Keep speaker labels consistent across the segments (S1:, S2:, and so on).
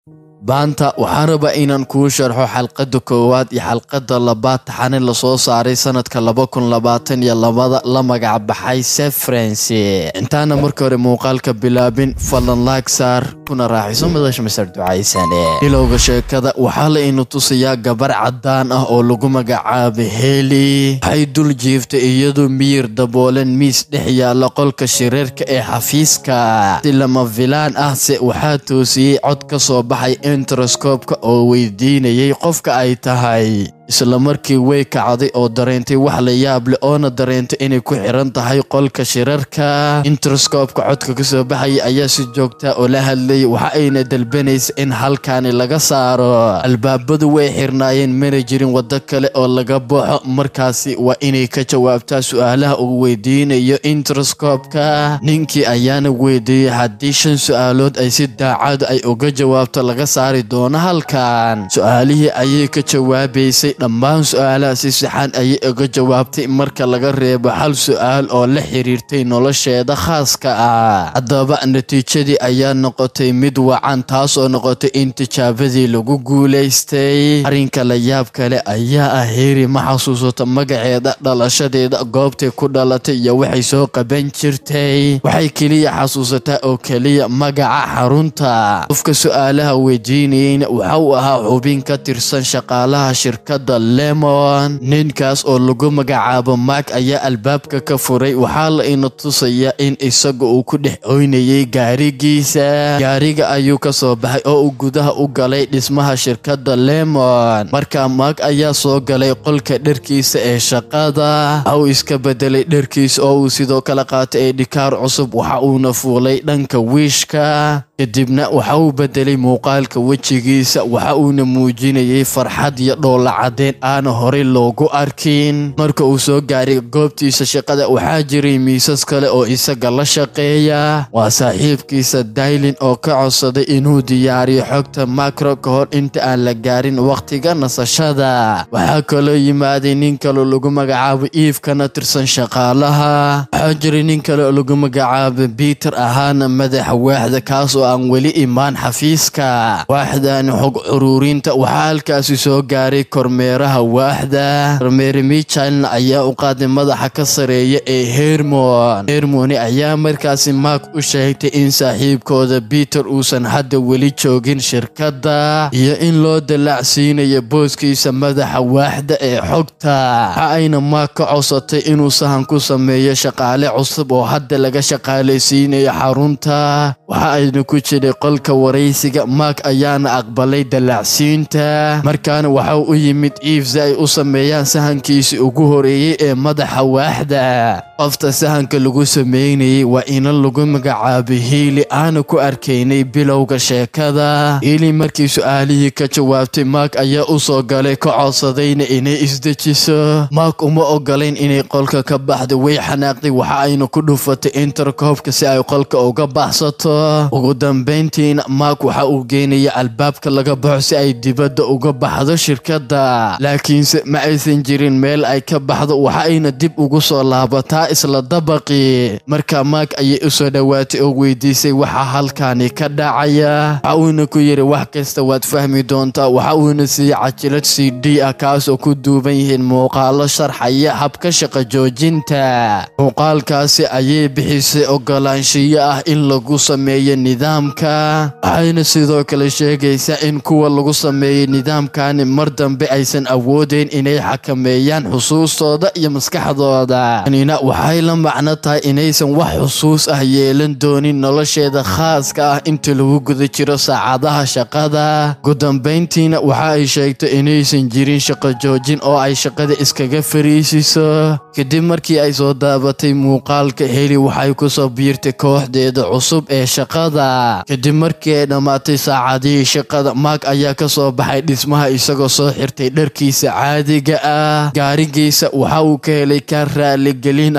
S1: maanta waxaan rabaa inaan kuu sharxo xalqadda koowaad iyo xalqadda labaad taxane lasoo saaray sanadka laba kun labaatan iyo labada la magac baxay sefrency intaana marka hore muuqaalka bilaabin fadlan laag saar kuna raaxiso madasha masar ducaysane bilowga sheekada waxaa la inu tusayaa gabar caddaan ah oo lagu magacaabay heli waxay dul jiiftay iyadoo miyir daboolan miis dhex yaalla qolka shireerka ee xafiiska si lama filaan ah se waxaa toosiyey cod ka soo baxay enteroskoobka oo weydiinayay qofka ay tahay isla markii way kacday oo dareentay wax la yaab leh oona dareentay inay ku xiran tahay qolka shirarka interoskoobka codka ka soo baxaya ayaa si joogta oo la hadlayay waxa ayna dalbanaysa in halkaani laga saaro albaabadu way xirnaayeen mana jirin waddo kale oo laga baxo markaasi waa inay ka jawaabtaa su-aalaha uu weydiinayo interoskoobka ninkii ayaana weydiiyey haddii shan su-aalood ay si daacad ay uga jawaabto laga saari doono halkan su-aalihii ayay ka jawaabaysay dhammaan su-aalaha si saxan ayay uga jawaabtay marka laga reebo hal su-aal oo la xiriirtay nolosheeda khaaska ah haddaba natiijadii ayaa noqotay mid wacan taasoo noqotay in tijaabadii lagu guulaystay arrinka la yaab kale ayaa ah heeri ma xasuusato magaceeda dhalashadeeda goobtay ku dhalatay iyo waxay soo qaban jirtay waxay keliya xasuusataa oo keliya magaca xarunta qofka su-aalaha weydiinayeyna waxa uu ahaa xubin ka tirsan shaqaalaha shirkada lemon ninkaas oo lagu magacaabo mark ayaa albaabka ka furay waxaa la ina tusayaa in isaga uu ku dhex oynayay gaarigiisa gaariga ayuu ka soo baxay oo uu gudaha u galay dhismaha shirkada lemon marka mark ayaa soo galay qolka dharkiisa ee shaqada waxa uu iska bedelay dharkiisa oo uu sidoo kale qaatay eedhikaar cusub waxa uuna fuulay dhanka wiishka kadibna waxa uu bedelay muuqaalka wejigiisa waxa uuna muujinayay farxad iyo dhoolla cadeen aana horey loogu arkin marka uu soo gaaray goobtiisa shaqada waxaa jiray miisas kale oo isaga la shaqeeya waa saaxiibkiisa daylin oo ka codsaday inuu diyaariyo xogta makro ka hor inta aan la gaarin wakhtiga nasashada waxaa kaloo yimaaday nin kaleo lagu magacaabo iif kana tirsan shaqaalaha waxaa jiray nin kale oo lagu magacaabo biter ahaana madaxa waaxda kaas oo aan weli imaan xafiiska waaxdan xog curuurinta waxaa halkaasi soo gaaray kormeeraha waaxda kormeere michalna ayaa u qaaday madaxa ka sareeya ee hermon hermoni ayaa markaasi mark u sheegtay in saaxiibkooda biter uusan hadda weli joogin shirkadda iyo in loo dalaacsiinayo booskiisa madaxa waaxda ee xogta waxa ayna mark ka codsatay inuu sahan ku sameeyo shaqaale cusub oo hadda laga shaqaalaysiinayo xarunta waxa ayna ku jiray qolka waraysiga mark ayaana aqbalay dalaacsiinta markaana waxa u yimid iif si ay u sameeyaan sahankiisii ugu horeeyey ee madaxa waaxda qofta sahanka lagu sameynayay waa inan lagu magacaabay hiili aana ku arkaynay bilowga sheekada hiili markii su-aalihii ka jawaabtay mark ayaa u soo galay ka codsadayna inay isdejiso mark uma ogolayn inay qolka ka baxdo way xanaaqday waxa ayna ku dhufatay interkoobka si ay qolka uga baxsato ugu dambayntiina mark waxa uu geenaya albaabka laga baxo si ay dibadda uga baxdo shirkadda laakiinse ma aysan jirin meel ay ka baxdo waxa ayna dib ugu soo laabataa isla dabaqii marka mark ayay u soo dhowaatay oo weydiisay waxa halkaani ka dhacaya waxa uuna ku yidhi wax kasta waad fahmi doontaa waxa uuna siiyey cajilad c d ah kaas oo ku duuban yihiin muuqaalo sharxaya habka shaqa joojinta muuqaalkaasi ayay bixisay ogolaanshiyo ah in lagu sameeyo nidaamka waxayna sidoo kale sheegaysaa in kuwa lagu sameeyey nidaamkani mar dambe aysan awoodeyn inay xakameeyaan xusuustooda iyo maskaxdooda tanina waxay la macno tahay inaysan wax xusuus ah yeelan doonin nolosheeda khaaska ah inta lagu guda jiro saacadaha shaqada ugu dambayntiina waxa ay sheegtay inaysan jirin shaqo joojin oo ay shaqada iskaga fariisiso kadib markii ay soo daabatay muuqaalka heli waxay kusoo biirtay kooxdeeda cusub ee shaqada kadib markii ay dhammaatay saacadihii shaqada mark ayaa ka soo baxay dhismaha isagoo soo xirtay dharkiisa caadiga ah gaarigiisa waxa uu ka helay ka raaligelin ah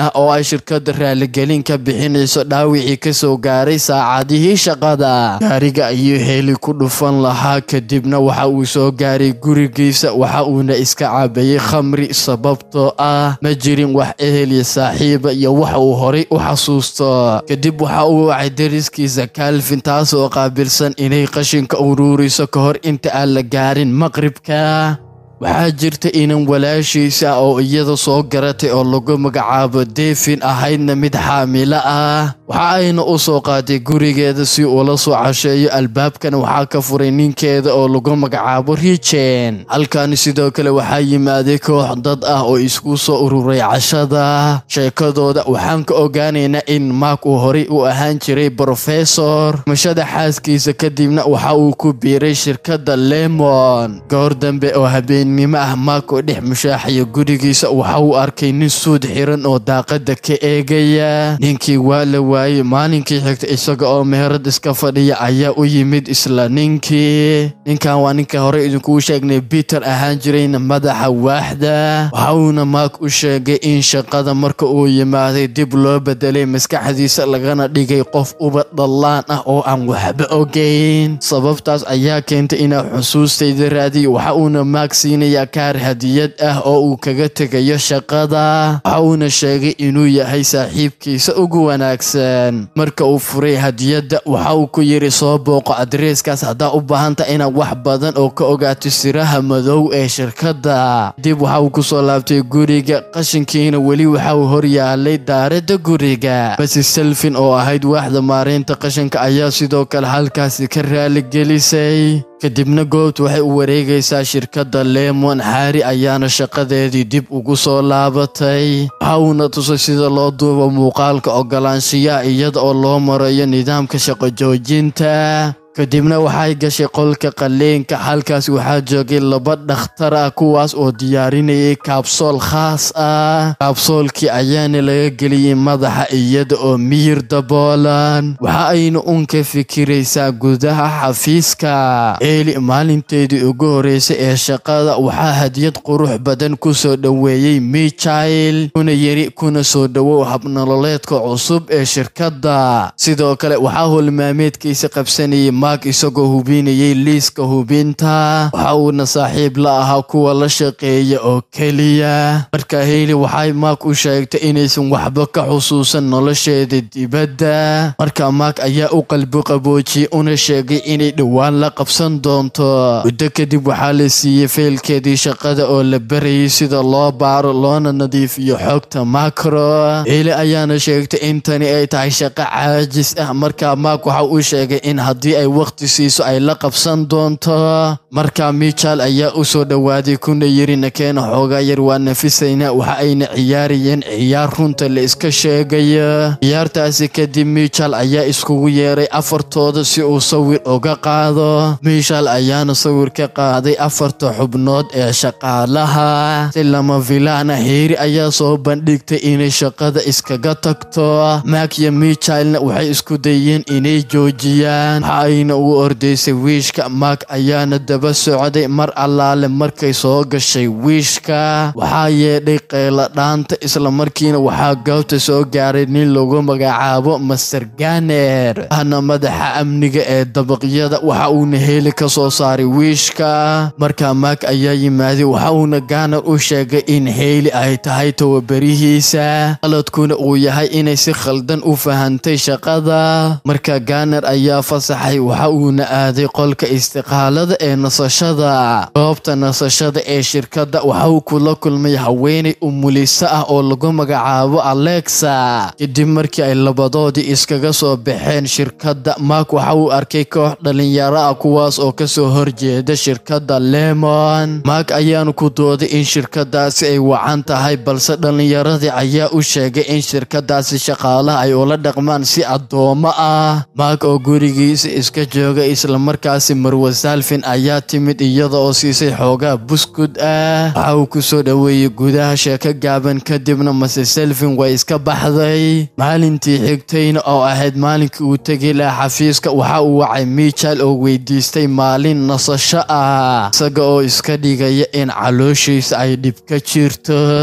S1: ah oo ay shirkadda raaligelin ka bixinayso dhaawicii kasoo gaaray saacadihii shaqada gaariga ayuu heeli ku dhufan lahaa kadibna waxa uu soo gaaray gurigiisa waxa uuna iska cabayay khamri sababtoo ah ma jirin wax ehel iyo saaxiiba iyo wax uu horay u xasuusto kadib waxa uu wacay dariskiisa calvin taas oo qaabilsan inay qashinka uruuriso ka hor inta aan la gaarin maqribka waxaa jirta inan walaashiisa oo iyada soo garatay oo lagu magacaabo defin ahaydna mid xaamilo ah waxa ayna u soo qaaday gurigeeda si uula soo casheeyo albaabkana waxaa ka furay ninkeeda oo lagu magacaabo rijen halkaani sidoo kale waxaa yimaaday koox dad ah oo isku soo ururay cashada sheekadooda waxaan ka ogaanaynaa in maak uu horay u ahaan jiray brofesor mashada xaaskiisa kadibna waxa uu ku biiray shirkadda lemon goor dambe oo habeen nimo ah maako dhex mushaaxaya gurigiisa waxa uu arkay nin suud xiran oo daaqada ka eegaya ninkii waa la waayey maalinkii xigta isaga oo meherad iska fadhiya ayaa u yimid isla ninkii ninkan waa ninka hore idinkuu sheegnay peter ahaan jirayna madaxa waaxda waxa uuna maak u sheegay in shaqada marka uu yimaaday dib loo bedelay maskaxdiisa lagana dhigay qof uba dhallaan ah oo aan waxba ogeyn sababtaas ayaa keentay inaa xusuustayda raadiyo waxa uuna maak siinaya kaar hadiyad ah oo uu kaga tegayo shaqada waxa uuna sheegay inuu yahay saaxiibkiisa ugu wanaagsan marka uu furay hadiyadda waxa uu ku yidhi soo booqo adreeskaas haddaa u baahanta inaad wax badan oo ka ogaato siraha madow ee shirkadda dib waxa uu kusoo laabtay guriga qashinkiina weli waxa uu hor yaalay daaradda guriga basi selfin oo ahayd waaxda maaraynta qashinka ayaa sidoo kale halkaasi ka raaligelisay kadibna goobta waxay u wareegaysaa shirkadda lemon xaari ayaana shaqadeedii dib ugu soo laabatay waxa uuna tusay sida loo duubo muuqaalka ogolaanshiyaha iyada oo loo marayo nidaamka shaqo joojinta kadibna waxay gashay qolka qalliinka halkaas waxaa joogay laba dhakhtar ah kuwaas oo diyaarinayay kaabsool khaas ah kaabsoolkii ayaana laga geliyey madaxa iyada oo miyir daboolan waxa ayna un ka fikiraysaa gudaha xafiiska eeli maalinteedii ugu horeysay ee shaqada waxaa hadiyad qurux badan ku soo dhoweeyey michael kuna yiri kuna soo dhowow habnololeedka cusub ee shirkadda sidoo kale waxaa holmaameedkiisa qabsanayay maak isagoo hubinayay liiska hubinta waxa uuna saaxiib la ahaa kuwa la shaqeeya oo keliya marka heyli waxay maak u sheegtay inaysan waxba ka xusuusan nolosheeda dibadda marka maak ayaa u qalbi qaboojiyey una sheegay inay dhowaan la qabsan doonto muddo kadib waxaa la siiyey faylkeedii shaqada oo la barayay sida loo baaro loona nadiifiyo xogta makro heyli ayaana sheegtay in tani ay tahay shaqo caajis ah marka maak waxa uu sheegay in haddii ay waqti siiso ay la qabsan doonto markaa michael ayaa u soo dhowaaday kuna yiri nakeena xoogaa yar waa nafisayna waxa ayna ciyaarayeen ciyaar runta la iska sheegayo ciyaartaasi kadib michael ayaa iskugu yeeray afartooda si uu sawir uga qaado michael ayaana sawir ka qaaday afarta xubnood ee shaqaalaha si lama filaana heeri ayaa soo bandhigtay inay shaqada iskaga tagto mak iyo michaelna waxay isku dayeen inay joojiyaan ayna ugu ordaysay wiishka maak ayaana daba socday mar allaale markay soo gashay wiishka waxaa yeedhay qayla dhaanta islamarkiina waxaa goobta soo gaaray nin lagu magacaabo master ganer ahna madaxa amniga ee dabaqyada waxa uuna heeli ka soo saaray wiishka markaa maak ayaa yimaaday waxa uuna ganer u sheegay in heyli ay tahay towabarihiisa qaladkuna uu yahay inay si khaldan u fahantay shaqada marka ganer ayaa fasaxay waxa uuna aaday qolka istiqaalada ee nasashada goobta nasashada ee shirkadda waxa uu kula kulmay haweenay umuliso ah oo lagu magacaabo alexa kadib markii ay labadoodii iskaga soo baxeen shirkadda maak waxa uu arkay koox dhalinyaro ah kuwaas oo kasoo horjeeda shirkadda lemon maak ayaanu ku dooday in shirkadaasi ay wacan tahay balse dhalinyaradii ayaa u sheegay in shirkadaasi shaqaalaha ay ula dhaqmaan si addoomo ah maak oo gurigiisa iska jooga islamarkaasi marwa salfin ayaa timid iyada oo siisay xoogaa buskud ah waxa uu ku soo dhoweeyey gudaha sheeko gaaban kadibna mase selfin way iska baxday maalintii xigtayna oo ahayd maalinkii uu tegi lahaa xafiiska waxa uu wacay michael oo weydiistay maalin nasasho ah isaga oo iska dhigaya in calooshiisa ay dhib ka jirto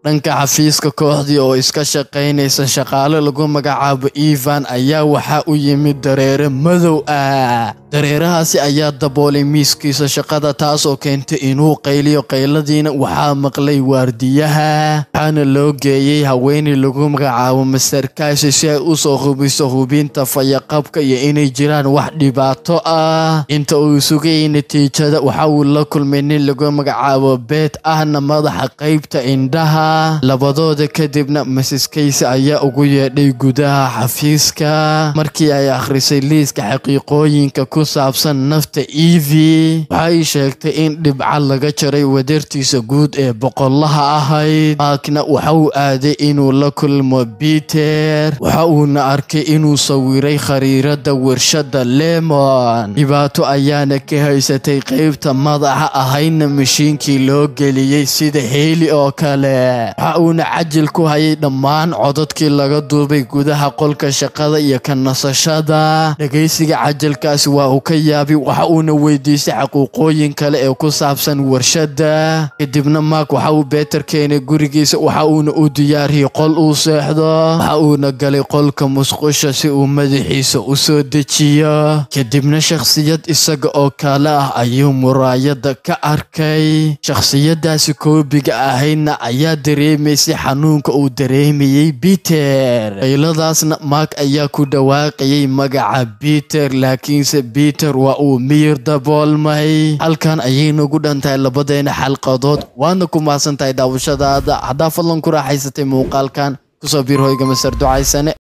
S1: dhanka xafiiska kooxdii oo iska shaqaynaysa shaqaale lagu magacaabo evan ayaa waxaa u yimid dareere madow ah dareerahaasi ayaa daboolay miiskiisa shaqada taasoo keentay inuu qayliyo qayladiina waxaa maqlay waardiyaha waxaana loo geeyey haweeney lagu magacaabo master kaasi si ay u soo hubiso hubinta fayaqabka iyo inay jiraan wax dhibaato ah inta uu sugayay natiijada waxa uu la kulmay nin lagu magacaabo beet ahna madaxa qaybta indhaha labadooda kadibna mrs kayse ayaa ugu yeedhay gudaha xafiiska markii ay akhrisay liiska xaqiiqooyinka ku saabsan nafta evi waxay sheegtay in dhibca laga jaray wadartiisa guud ee boqolaha ahayd maakna waxa uu aaday inuu la kulmo biter waxa uuna arkay inuu sawiray khariirada warshada lemon dhibaato ayaana ka haysatay qaybta madaxa ahayna mashiinkii loo geliyey sida heeli oo kale waxa uuna cajil ku hayay dhammaan codadkii laga duubay gudaha qolka shaqada iyo ka nasashada dhegaysiga cajalkaasi waa uu ka yaabay waxa uuna weydiistay xaquuqooyin kale ee ku saabsan warshada kadibna maak waxa uu beeter keenay gurigiisa waxa uuna u diyaariyey qol uu seexdo waxa uuna galay qolka musqusha si uu madaxiisa u soo dejiyo kadibna shakhsiyad isaga oo kale ah ayuu muraayada ka arkay shakhsiyadaasi koobiga ahaydna ayaa dareemaysay xanuunka uu dareemayey biter qayladaasna maak ayaa ku dhawaaqayay magaca biter laakiinse biter waa uu miyir daboolmay halkan ayay nagu dhantahay labadeena xalqadood waadna ku mahadsan tahay daawashadaada haddaa fadlan ku raaxaysatay muuqaalkan kusoo biir hoyga masar ducaysane